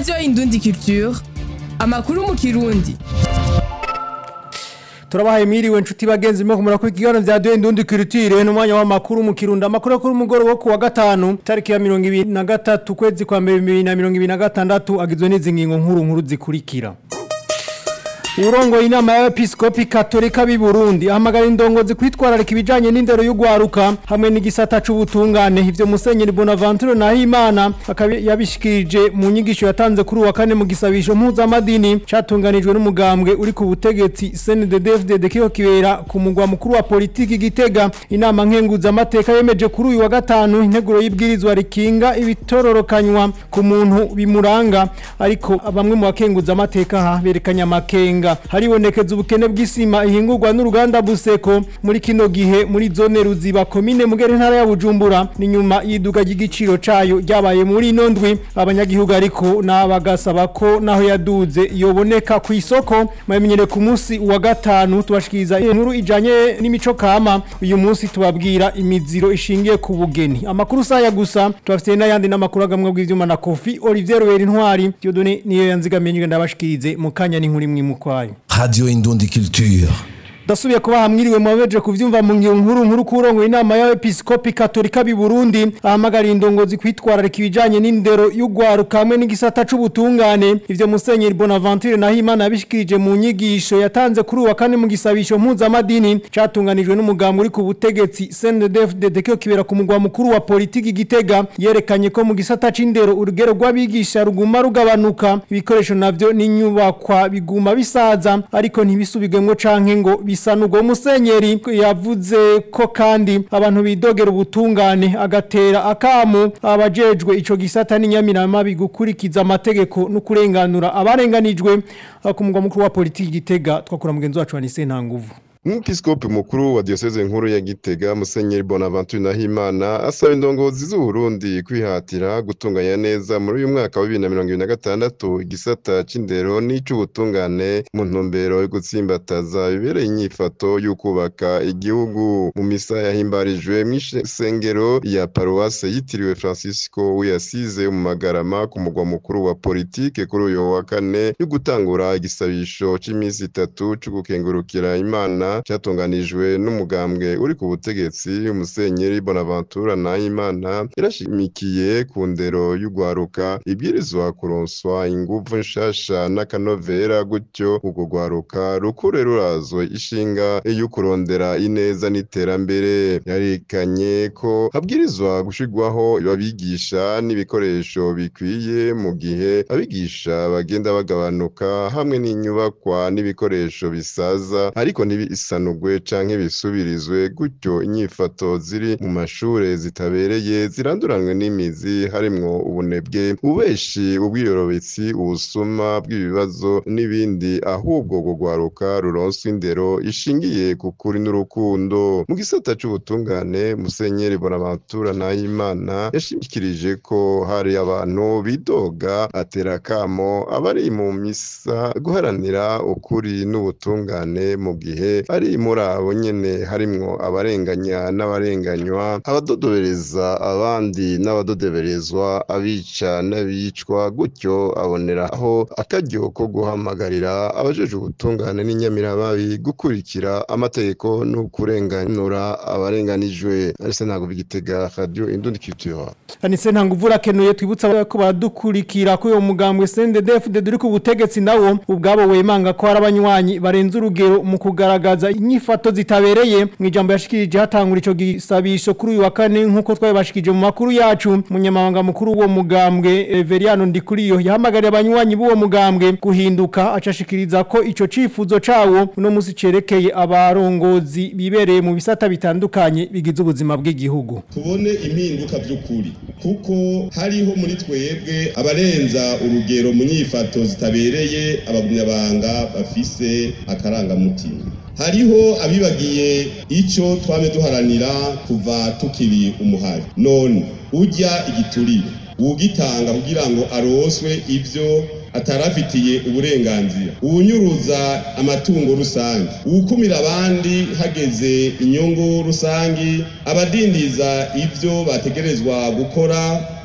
radiyo indundi culture amakuru mu kirundi turabahaye mwiriwe nshuti bagenzi mwe kumura kuri kiganiro vya Dwe Ndundi Culture n'umwanya w'amakuru mu Kirundo amakuru kuri mugoro wo kuwa gatanu tariki ya 2023 kwezi kwa 2026 agizwe n'izi ngingo nkuru nkuru zikurikira Urongo inama ya episkopi katolika b'i Burundi ahamagara indongozi kwitwararika ibijanye n'indero y'ugwaruka hamwe n'igisata c'ubutungane ivyo Musenyeri Bonaventure Nahimana akaba yabishikirije mu nyigisho yatanze kuri uwa kane mu gisabisho mpuzamadini catunganijwe n'umugambwe uri ku butegetsi CNDD-FDD kiho kibera ku mugwa mukuru wa politiki Gitega inama nkenguza amateka yemeje kuri uyu wa gatanu integuro y'ibwirizwa rikinga ibitororokanywa ku muntu bimuranga ariko bamwe mu bakenguza amateka berekanya amakenga haribonekeza ubukene bw'isima ihingurwa n'uruganda Buseko muri kino gihe muri zone ruziba komine mugere ntara ya Bujumbura ni nyuma yiduga ry'igiciro cayo ryabaye muri ino ndwi abanyagihugu ariko nabagasaba ko naho yaduze yoboneka ku isoko mamenyere ku munsi wa gatanu tubashikiriza inkuru ijanye n'imico kama uyu munsi tubabwira imiziro ishingiye ku bugeni amakuru saya gusa tubafite n'ayandi n'amakuru agamwe bw'ivyuma na Kofi Olivier Ruweri Ntwari Dieudonné niyo yanzigamiye ndabashikirize mu kanya n'inkuru imwe mu kwayo Radio Indundi Culture. Dasubiye kuba hamwiriwe mwabeje kuvyumva mu ngiyo nkuru nkuru kurongo inama ya episkopi katolika bi Burundi ahamagara indongozi kwitwararika ibijanye n'indero y'ugwaruka hamwe n'igisata c'ubutungane ivyo Musenyeri Bonaventure Nahimana yabishikirije mu nyigisho yatanze kuri uwa kane mu gisabisho mpuzamadini catunganijwe n'umugambi uri ku butegetsi CNDD-FDD kiyo kibera ku mugwa mukuru wa politiki Gitega yerekanye ko mu gisata c'indero urugero rw'abigisha ruguma rugabanuka ibikoresho navyo n'inyubakwa biguma bisaza ariko ntibisubigwemwo canke ngo bisanurwa musenyeri yavuze ko kandi abantu bidogera ubutungane agatera akamu abajejwe ico gisata n'inyamirama bigukurikiza amategeko no kurenganura abarenganijwe ku mugwa mukuru wa politiki Gitega twakura mugenzi wacu Anise Ntanguvu Umwepiskopi mukuru wa diocese nkuru ya Gitega Musenyeri Bonaventure Nahimana asaba indongozi z'u Burundi kwihatira gutunganya neza muri uyu mwaka wa 2026 igisata c'indero n'ic'ubutungane mu ntumbero yo gutsimbataza bibereye inyifato y'ukubaka igihugu mu misa yahimbarijwe mw'isengero ya paruwase yitiriwe Francisco wiyasize mu magarama ku mugwa mukuru wa politike kuri uyu wa kane yo gutangura igisabisho c'imisi itatu co gukengurukira Imana cyatunganijwe n'umugambwe uri ku butegetsi umusenyeri Bonaventure Nahimana yarashimikiye ku ndero y'ugwaruka ibwirizwa kuronswa inguvu nshasha n'akanovera gutyo urwo gwaruka rukure rurazwe ishinga yo kurondera ineza n'iterambere yarekanye ko habwirizwa gushirwaho abigisha n'ibikoresho bikwiye mu gihe abigisha bagenda bagabanuka hamwe n'inyubakwa n'ibikoresho bisaza ariko ntibi isanugwe canke bisubirizwe gutyo inyifato ziri mu mashure zitabereye ziranduranwe n'imizi harimwo ubunebwe ubeshi ubwiyorobetsi ubusuma bw'ibibazo n'ibindi ahubwo gugwaruka ruronswa indero ishingiye ku kuri n'urukundo mu gisata c'ubutungane musenyeri bonaventura nahimana yashimikirije ko hari abantu bidoga atera kamo abari mu misa guharanira ukuri n'ubutungane mu gihe ari muri abo nyene harimwo abarenganya n'abarenganywa abadodobereza abandi n'abadodoberezwa abica n'abicwa gutyo aboneraho akaryo ko guhamagarira abajeje ubutungane n'inyamiramabi gukurikira amategeko no kurenganura abarenganijwe arise ntabwo bigitega radio indundi culture Anise ntanguvu rakenuye twibutsa ko badukurikira ko uyo mugambwe CNDD-FDD uri ku butegetsi nawo ubwabo wemanga ko hari abanywanyi barenze urugero mu kugaragaza inyifato zitabereye mu ijambo yashikirije hatangura ico gisabisho kuri uyu wa kane nkuko twabashikije mu makuru yacu munyamabanga mukuru w'uwo mugambwe Everiano Ndikuriyo yahamagariye abanywanyi b'uwo mugambwe guhinduka acashikiriza ko ico cifuzo cawo uno musi cerekeye abarongozi bibereye mu bisata bitandukanye bigize ubuzima bw'igihugu tubone impinduka by'ukuri kuko hariho muri twebwe abarenza urugero mu nyifato zitabereye abagumyabanga bafise akarangamutima hariho abibagiye icyo twame duharanira kuva tukiri umuhari none ujya igiturire ugitanga kugira ngo aroswe ibyo atarafitiye uburenganzira uwunyuruza amatungo rusange uwukumira abandi hageze inyungu rusange abadindiza ibyo bategerezwa gukora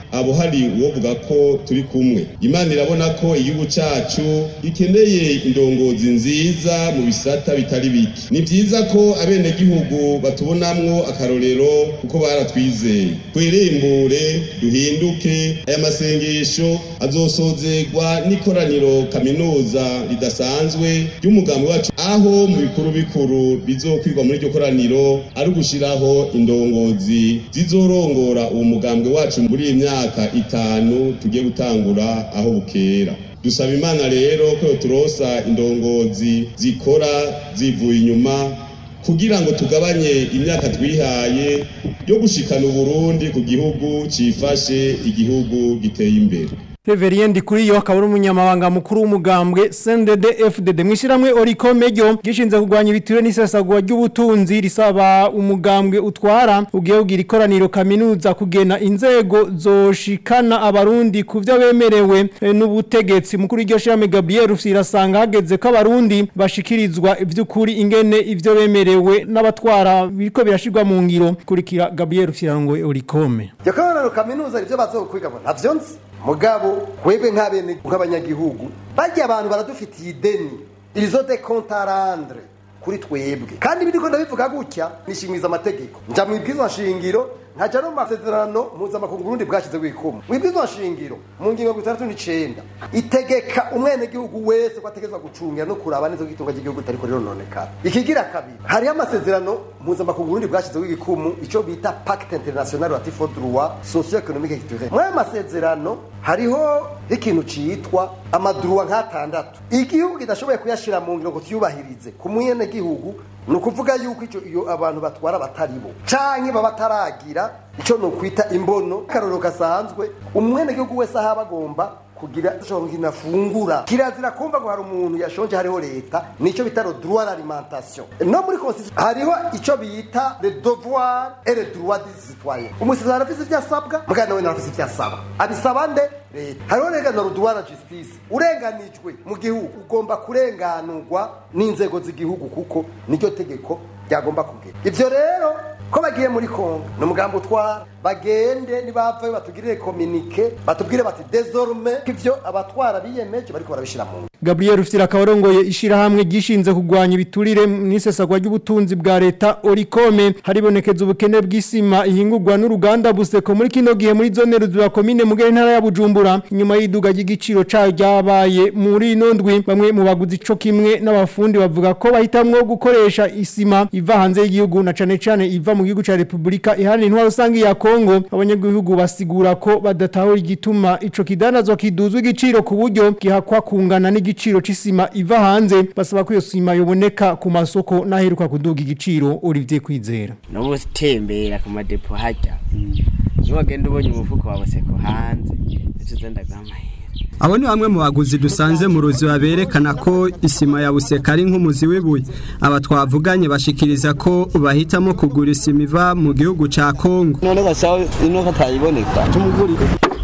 abo hari uwovuga ko turi kumwe imana irabona ko igihugu cacu gikeneye indongozi nziza mu bisata bitari bike ni vyiza ko abenegihugu batubonamwo akarorero kuko baratwizeye twirembure duhinduke aya masengesho azosozegwa n'ikoraniro kaminuza ridasanzwe ry'umugambi wacu aho mu bikuru bikuru bizokwirwa muri iryo koraniro ari ugushiraho indongozi zizorongora uwo mugambwe wacu muri iyi myaka itanu tugiye gutangura aho bukera dusaba imana rero ko turosa indongozi zikora zivuye inyuma kugira ngo tugabanye imyaka twihaye yo gushikana uburundi ku gihugu cifashe igihugu giteye imbere Reverien Ndikuriyo akaba ari umunyamabanga mukuru w'umugambwe CNDD FDD mwishiramwe Oricome ryo gishinze kugwanya ibitiro n'isesagwa ry'ubutunzi risaba umugambwe utwara ugiye kugira ikoraniro kaminuza kugena inzego zoshikana abarundi ku byo bemerewe eh, n'ubutegetsi mukuru iryo shirame Gabriel Rufirasanga hageze ko abarundi bashikirizwa ivy'ukuri ingene ivyo bemerewe n'abatwara biriko birashirwa mu ngiro kurikira Gabriel Rufirangwe Oricome iryo koraniro kaminuza rivyo bazokwiga ngo ntavyo nzi mugabo kwebwe nk'abene nk'abanyagihugu barya abantu baradufitiye ideni irizo de kontarandre kuri twebwe kandi biriko ndabivuga gutya nishimiza amategeko nja mu ibwizwa nshingiro nkaja no mu masezerano mpuzamakungu Burundi bwashyize wikumu mu ibwizwa nshingiro mu ngingo ya itandatu n'icenda itegeka umwenegihugu wese ko ategerezwa gucungira no kuraba neza ko itunga ry'igihugu ritariko rirononekara ikigira kabiri hariho amasezerano mpuzamakungu Burundi bwashyizeho igikumu ico bita pacte international relatif au droit socio économique et culturel muri ayo masezerano hariho ikintu citwa amadruwa nk'atandatu igihugu kidashoboye kuyashira mu ngiro ngo tuyubahirize ku mwenegihugu ni ukuvuga yuko ico iyo abantu batwara bataribo canke baba bataragira ico nokwita imbono akarorero gasanzwe umwenegihugu wese aho aba agomba kugira ashobora kinafungura kirazira kumva ngo hari umuntu yashonje hariho leta nico bita le droit à l'alimentation no muri constitution hariho ico bita le devoir et le droit des citoyens umusirikare arafise ivyo asabwa mugana nawe arafise ivyo asaba abisaba nde leta hariho rega le droit à la justice urenganijwe mu gihugu ugomba kurenganurwa n'inzego z'igihugu kuko niryo tegeko ryagomba kugera ivyo rero ko bagiye muri kongo ni umugambi utwara bagende nibavayo batugirire kominike batubwire bati desorme ko ivyo abatwara biyemeje bariko barabishira mu ngiro Gabriel Rufitira akabarongoye ishirahamwe gishinze kugwanya ibiturire n'isesagwa ry'ubutunzi bwa leta Oricome haribonekeza ubukene bw'isima ihingurwa n'uruganda Buseko muri kino gihe muri zone ruzura komine mugere ntara ya Bujumbura inyuma y'iduga ry'igiciro cayo ryabaye muri ino ndwi bamwe mu baguzi ico kimwe n'abafundi bavuga ko bahitamwo gukoresha isima iva hanze y'igihugu na cane cane iva mu gihugu ca Republika iharanira intwaro rusangi ya Kongo abanyagihugu basigura ko badatahura igituma ico kidanazwa kiduzwa igiciro ku buryo gihakwa kungana n'igiciro c'isima iva hanze basaba ko iyo sima yoboneka ku masoko n'aheruka kuduga igiciro Olivier Kwizera n'ubu utembera ku madepo hajya niwagenda ubonye umufuko wawe seko hanze nicyo uzenda guhamahera Abo ni bamwe mu baguzi dusanze mu ruzi baberekana ko isima ya buseka ari nk'umuzi w'ibuye. Aba twavuganye bashikiriza ko bahitamo kugura isima iva mu gihugu ca Kongo. none gashaho ino katayiboneka tumugurire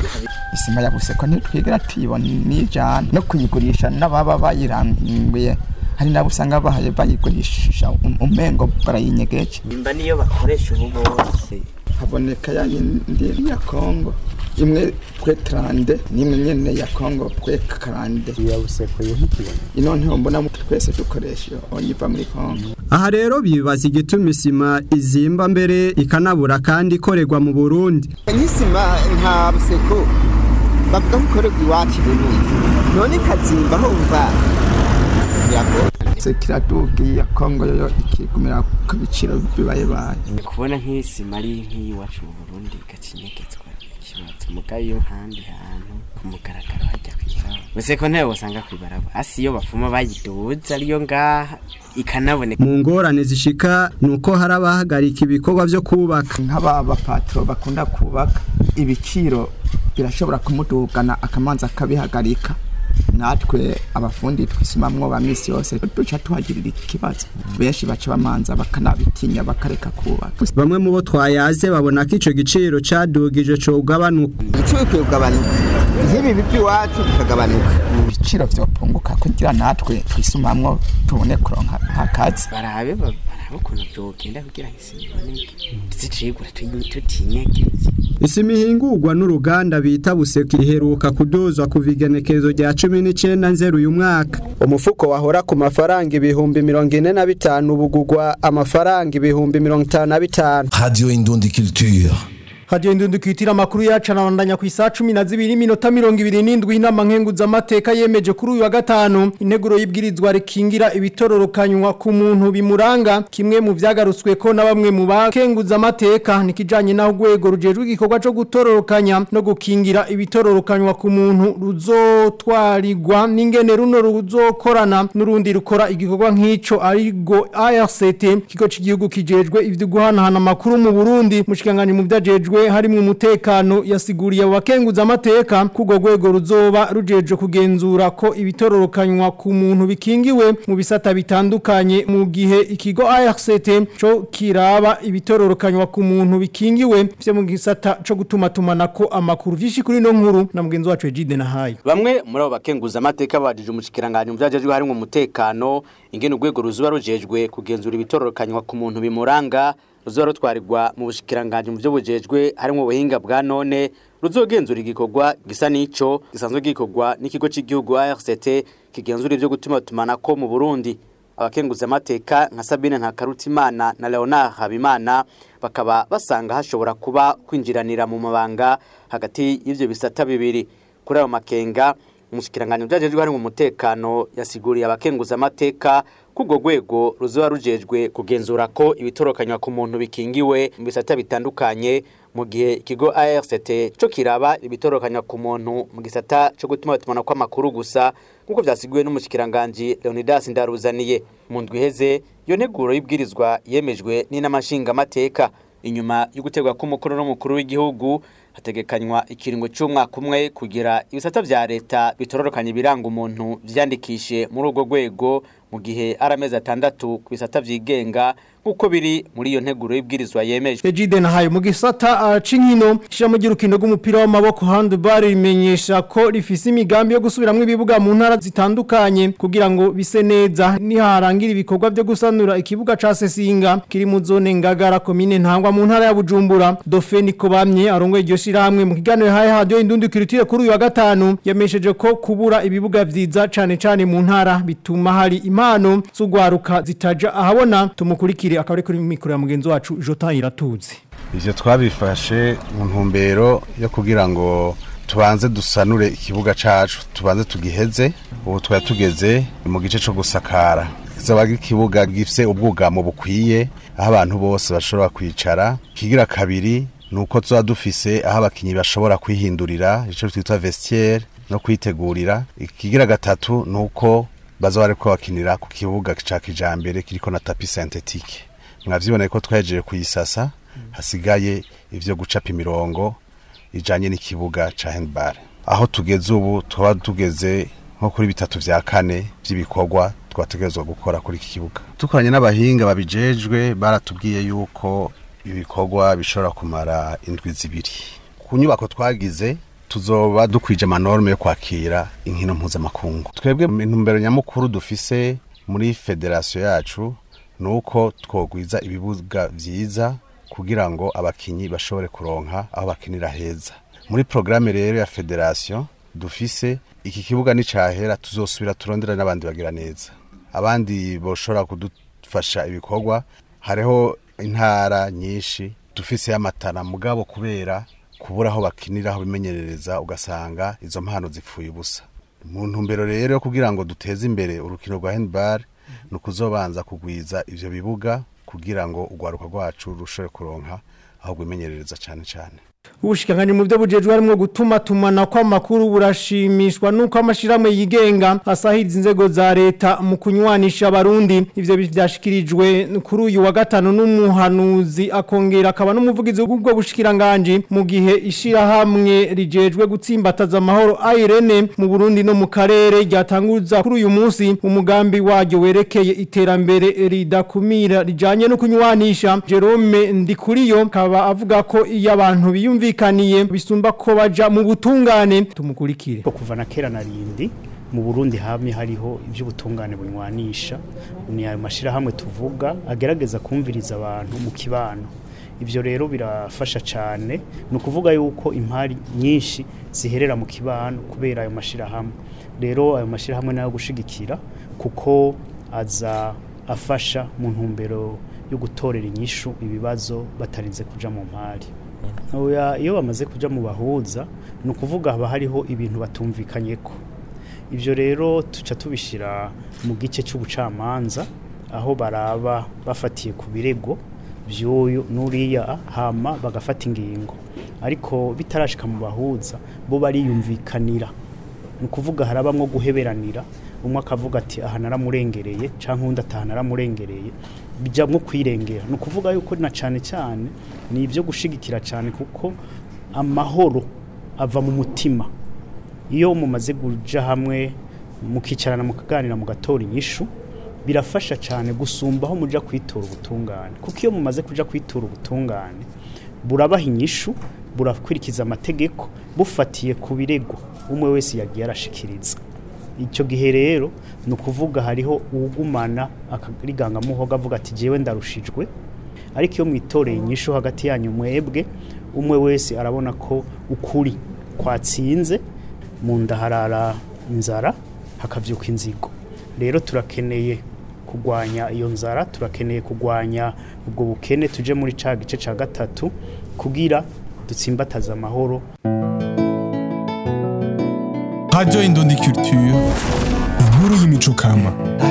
isima ya buseko ntitwigera tuyibona n'ijana no kuyigurisha n'ababa bayirambiye hari nabo usanga bahaye bayigurisha um- umengo barayinyegeje nimba niyo bakoresha ubu bose haboneka ya yindi ya kongo imwe pwe trande n'imwe nyene ya kongo pwe karande ya buseko yo nkikibona ino ntiho mbona mu- twese dukoresha iyo onyiva muri kongo Aha rero bibaza igituma isima izimba mbere ikanabura kandi ikorerwa mu Burundi. nk'isima nta buseko bavuga ko ikorerwa iwacu burundi none ikazimba aho wumva biragora se kiraduga iya kongo yoyo ikigumira ku biciro bibayebaye kubona nk'isima ari nk'iyiwacu mu burundi igacinyegetswa ikibazo muga iyo handi hantu ku mugaragaro hajya kwisawa gusa ko ntawe wasanga kwibaraba hasi iyo bafuma bayiduza ariyo ngaha ikanaboneka Mu ngorane zishika nuko hari abahagarika ibikorwa vyo kubaka. nk'aba bapatro bakunda kubaka ibiciro birashobora kumudugana akamanza akabihagarika natwe abafundi twisumamwo ba misi yose duca tuhagirira ikibazo benshi baca bamanza bakanabitinya bakareka kubaka Bamwe mu bo twayaze babona ko ico giciro cadugije co ugabanuka. igiciro bikwiye kugabanuka nk'ibi bivi iwacu bikagabanuka ibiciro vyopunguka kugira natwe twisumamwo tubone kuronka akazi barabe ba- barabe ukuntu vyogenda kugira ngo isima iboneke tuzicigura tutinyegeze isima ihingurwa n'uruganda bita buseka iheruka kuduzwa kuva igenekerezo rya cumi n'icyenda nzeru uyu mwaka umufuko wahora ku mafaranga ibihumbi mirongo ine na bitanu ubugugwa amafaranga ibihumbi mirongo itanu na bitanu Radio Indundi Culture. Radio Indundi kwitira amakuru yacu anabandanya ku isaha 12 minota 27 inama nkenguza amateka yemeje kuri uyu wa gatanu integuro y'ibwirizwa rikingira ibitororokanywa ku muntu bimuranga kimwe mu vyagarutswe ko na bamwe mu bakenguza amateka nikijanye naho gwego rujejwe igikorwa cyo gutororokanya no gukingira ibitororokanywa ku muntu ruzotwarirwa n'ingene runo ruzokorana n'urundi rukora igikorwa nk'ico arigo ARCT kigo cy'igihugu kijejwe ivyo guhanahana amakuru mu Burundi mushikanganye mu vyajejwe harimo umutekano yasiguriye abakenguza amateka kugo gwego ruzoba rujeje kugenzura ko ibitororokanywa ku muntu bikingiwe mu bisata bitandukanye mu gihe ikigo ARCT cyo kiraba ibitororokanywa ku muntu bikingiwe byo mu gisata cyo gutuma tumanako amakuru vyinshi kuri no nkuru na mugenzi wacu Ejide na hayo Bamwe muri abo bakenguza amateka bajije umushikiranganje mu vyajejwe harimo umutekano ingene urwego ruzuba rujejwe kugenzura ibitororokanywa ku muntu bimuranga ruzoba rutwarirwa mu bushikiranganje mu byo bujejwe harimo ubuhinga bwa none ruzogenzura igikorwa gisa n'ico gisanzwe gikorwa n'ikigo cy'igihugu ARCT kigenzura ibyo gutuma tumanako mu Burundi abakenguza amateka nka Sabine Ntakarutimana na Leonard Habimana bakaba basanga hashobora kuba kwinjiranira mu mabanga hagati y'ivyo bisata bibiri kuri ayo makenga umushikiranganje byajejwe harimo umutekano yasiguriye abakenguza amateka kubwo rwego ruzoba rujejwe kugenzura ko ibitorokanywa ku muntu bikingiwe mu bisata bitandukanye mu gihe ikigo ARCT cyo kiraba ibitorokanywa ku muntu mu gisata cyo gutuma batumana kw'amakuru gusa nk'uko vyasiguwe n'umushikiranganje Leonidas Ndaruzaniye mu ndwi iheze iyo nteguro y'ibwirizwa yemejwe n'inamashinga amateka inyuma yo gutegwa k'umukuru n'umukuru w'igihugu hategekanywa ikiringo cy'umwaka umwe kugira ibisata vya leta bitororokanye ibiranga umuntu vyandikishe muri urwo rwego mu gihe ari amezi atandatu ku bisata vyigenga nk'uko biri muri iyo nteguro y'ibwirizwa yemejwe Ejide na hayo mu gisata uh, c'inkino ishamo ry'urukino rw'umupira w'amaboko handball rimenyesha ko rifise imigambi yo gusubiramwo ibibuga mu ntara zitandukanye kugira ngo bise neza niharangira ibikorwa byo gusanura ikibuga ca Sesinga kiri mu zone ngagara komine ntangwa mu ntara ya Bujumbura Dauphin Kobamye arongoye iryo shirahamwe mu kiganiro haye radio indundi kirutire kuri uyu wa gatanu yamesheje ko kubura ibibuga vyiza cane cane mu ntara bituma hari impano z'ugwaruka zitaja ahabona tumukurikire akaba ari kuri mikoro ya mugenzi wacu Jota Iratuzi ivyo twabifashe mu ntumbero yo kugira ngo tubanze dusanure ikibuga cacu tubanze tugiheze ubu twari tugeze mu gice co gusakara kizaba ikibuga gifise ubwugamo bukwiye aho abantu bose bashobora kwicara kigira kabiri nuko tuba dufise aho abakinyi bashobora kwihindurira ico twita vestiaire no kwitegurira ikigira gatatu nuko baza bariko bakinira ku kibuga ca kijambere kiriko na tapi synthetique mwavyiboneye ko twahejeje kuyisasa hasigaye ivyo gucapa imirongo ijanye n'ikibuga ca handball aho tugeze ubu twaba tugeze nko kuri bitatu vya kane vy'ibikorwa twategerezwa gukora kuri iki kibuga dukoranye n'abahinga babijejwe baratubwiye yuko ibikorwa bishobora kumara indwi zibiri ku nyubako twagize tuzoba dukwije amanorme yo kwakira inkino mpuzamakungu twebwe mu ntumbero nyamukuru dufise muri federasiyo yacu ni uko twogwiza ibibuga vyiza kugira ngo abakinyi bashobore kuronka aho bakinira heza muri porogaramu rero ya federasiyo dufise iki kibuga nicahera tuzosubira turondera n'abandi bagira neza abandi boshobora kudufasha ibikorwa hariho intara nyinshi dufise amatana mugabo kubera kubura aho bakinira aho bimenyerereza ugasanga izo mpano zipfuye ubusa mu ntumbero rero kugira ngo duteze imbere urukino rwa handball ni ukuzobanza kugwiza ivyo bibuga kugira ngo urwaruka rwacu rushobore kuronka aho rwimenyerereza cane cane Ubushikangani mu byo bujejwe harimo gutuma tumana kwa makuru burashimishwa nuko amashiramwe yigenga asahiriza inzego za leta mu kunywanisha abarundi ivyo byashikirijwe kuri uyu wa gatanu n'umuhanuzi akongera akaba n'umuvugizi w'ubwo bushikiranganje mu gihe ishira hamwe rijejwe gutsimbataza amahoro Irene mu Burundi no mu karere ryatanguza kuri uyu munsi umugambi waryo werekeye iterambere ridakumira rijanye no kunywanisha Jerome Ndikuriyo kaba avuga ko iyo abantu biyumvikaniye bisumba ko baja mu butungane tumukurikire kuva na kera narindi mu burundi hamwe hariho iby'ubutungane bunywanisha ni ayo mashyirahamwe tuvuga agerageza kumviriza abantu mu kibano ibyo rero birafasha cyane ni ukuvuga yuko impari nyinshi ziherera mu kibano kubera ayo mashyirahamwe rero ayo mashyirahamwe nayo gushigikira kuko aza afasha mu ntumbero yo gutorera inyishu ibibazo batarinze kuja mu mpari Oya, iyo bamaze kuja mu bahuza ni ukuvuga haba hariho ibintu batumvikanyeko ibyo rero tuca tubishyira mu gice cy'ubucamanza aho baraba bafatiye ku birego by'uyu n'uriya hama bagafata ingingo ariko bitarashika mu bahuza bo bariyumvikanira ni ukuvuga harabamwo guheberanira umwe akavuga ati aha naramurengereye cyangwa undi ataha naramurengereye bijya nko kwirengera ni ukuvuga yuko na cyane cyane ni ibyo gushigikira cyane kuko amahoro ava mu mutima iyo mumaze kuja hamwe mukicarana mukaganira mugatora inyishu birafasha cyane gusumba aho muja kwitora ubutungane kuko iyo mumaze kuja kwitora ubutungane burabaha inyishu burakurikiza amategeko bufatiye ku birego umwe wese yagiye arashikiriza icyo gihe rero ni ukuvuga hariho uwugumana akarigangamuhoga avuga ati jyewe ndarushijwe ariko iyo mwitoreye inyishu hagati yanyu mwebwe umwe wese arabona ko ukuri kwatsinze mu nda harara inzara hakabyuka inzigo rero turakeneye kurwanya iyo nzara turakeneye kurwanya ubwo bukene tuje muri ca gice ca gatatu kugira dutsimbataze amahoro Radio Indundi Culture, inkuru y'imico kama.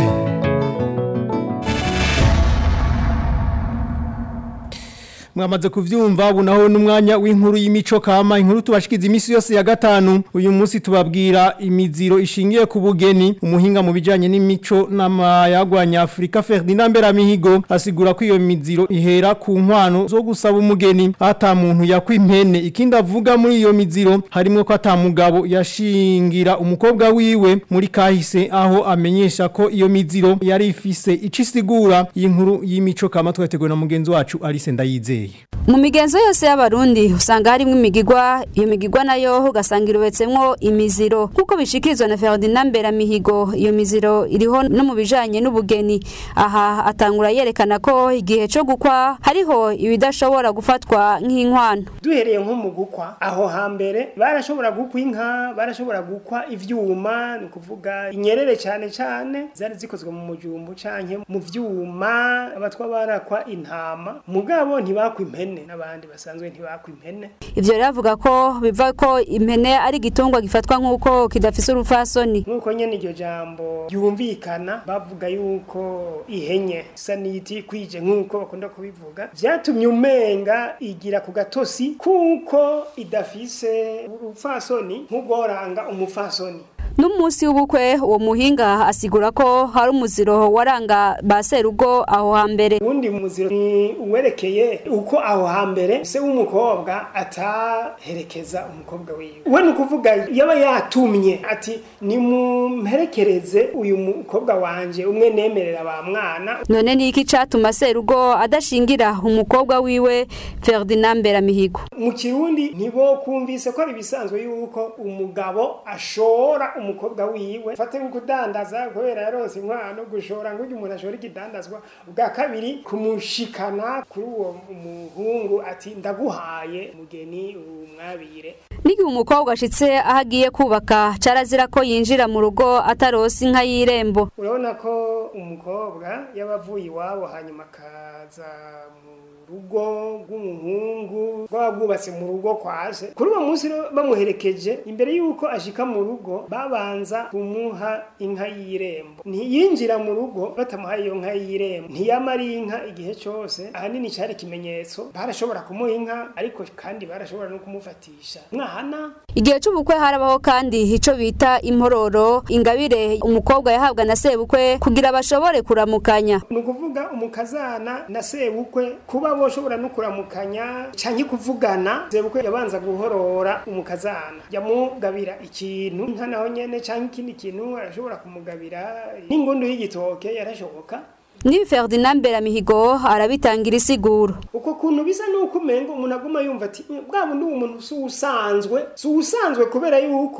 mwamaze kuvyumva ubu naho n'umwanya w'inkuru y'imico kama inkuru tubashikiza imisi yose ya gatanu uyu munsi tubabwira imiziro ishingiye ku bugeni umuhinga mu bijanye n'imico n'amayagwanya Afrika Ferdinand Beramihigo asigura ko iyo miziro ihera ku nkwano zo gusaba umugeni ata muntu yakwimpene ikindi avuga muri iyo miziro harimo ko ata mugabo yashingira umukobwa wiwe muri kahise aho amenyesha ko iyo miziro yari ifise icisigura iyi nkuru y'imico kama twateguwe na mugenzi wacu Alice Ndayizeye mu migenzo yose y'abarundi usanga harimo imigigwa iyo migigwa nayo ugasanga irobetsemwo imiziro nk'uko bishikirizwa na Ferdinand Beramihigo iyo miziro iriho no mu bijanye n'ubugeni aha atangura yerekana ko igihe cyo gukwa hariho ibidashobora gufatwa nk'inkwano duhereye nko mu gukwa aho hambere barashobora gukwa inka barashobora gukwa ivyuma ni ukuvuga inyerere cyane cyane zari zikozwe mu mujumbu canke mu vyuma abatwa barakwa intama mugabo ntibakwa impene n'abandi basanzwe ntibakwa impene ivyo rero avuga ko biva ko impene ari igitungwa gifatwa nk'uko kidafise urufasoni nk'uko nyene iryo jambo ryumvikana bavuga yuko ihenye isa n'iti kwije nk'uko bakunda kubivuga vyatumye umenga igira ku gatosi kuko idafise urufasoni nk'ugoranga umufasoni n'umunsi w'ubukwe uwo muhinga asigura ko hari umuziro waranga ba serugo aho hambere uwundi muziro ni uwerekeye uko aho hambere se w'umukobwa ataherekeza umukobwa wiwe we ni ukuvuga yaba yatumye ati nimumperekereze uyu mukobwa wanje umwe nemerera ba mwana none ni iki catuma serugo adashingira umukobwa wiwe Ferdinand Beramihigo mu kirundi ntibo kumvise ko ari bisanzwe yuko umugabo ashora umukobwa wiwe fate kudandaza kubera yaronse inkwano gushora ngo umuntu ashora igidandazwa bwa kabiri kumushikana kuri uwo muhungu ati ndaguhaye mugeni umwabire n'igihe umukobwa ashitse aho agiye kubaka carazira ko yinjira mu rugo atarose inka y'irembo urabona ko umukobwa yaba avuye iwabo hanyuma akaza mu rugo rw'umuhungu rwaba rwubatse mu rugo kwaje kuri uwo munsi bamuherekeje imbere y'uko ashika mu rugo babanza kumuha inka y'irembo ntiyinjira mu rugo batamuhaye iyo nka y'irembo ntiyama ari inka igihe cyose ahanini cyari ikimenyetso barashobora kumuha inka ariko kandi barashobora no kumufatisha mwana igihe cy'ubukwe harabaho kandi ico bita impororo ingabire umukobwa yahabwa na sebukwe kugira bashobore kuramukanya ni ukuvuga umukazana na sebukwe kuba boshobora no kuramukanya canke kuvugana sebukwe yabanza guhorora umukazana yamugabira ikintu nka naho nyene canke ikindi kintu arashobora kumugabira n'ingundu y'igitoke yarashoboka ni Ferdinand Beramihigo arabitangira isiguro uko kuntu bisa nuko umengo umuntu aguma yumva ati bwa bundi umuntu si usanzwe si usanzwe kubera yuko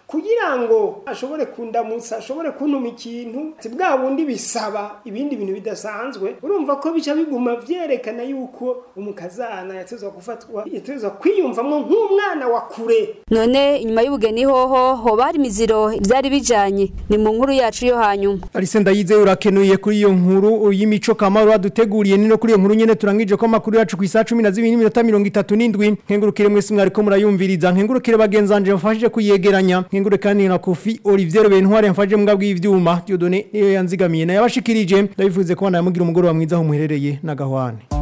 kugira ngo ashobore kundamutsa ashobore kuntuma ikintu si bwa bundi bisaba ibindi bintu bidasanzwe urumva ko bica biguma vyerekana yuko umukazana yatezwa gufatwa yatezwa kwiyumvamo nk'umwana wa kure none inyuma y'ubugeni hoho hoba hari imiziro vyari bijanye ni mu nkuru yacu yo hanyuma Alice Ndayizeye urakenuye kuri iyo nkuru y'imico kamaro waduteguriye nino kuri iyo nkuru nyene turangije ko amakuru yacu ku isa 12:37 nkengurukire mwese mwariko murayumviriza nkengurukire bagenzanje mfashije kuyegeranya nkengure kandi na Kofi Olivier Bentware mfashije mbwa bw'ivyuma Dieudonné niyo yanzigamiye na yabashikirije ndabivuze ko namugira umugoro wa mwiza aho muherereye na gahwane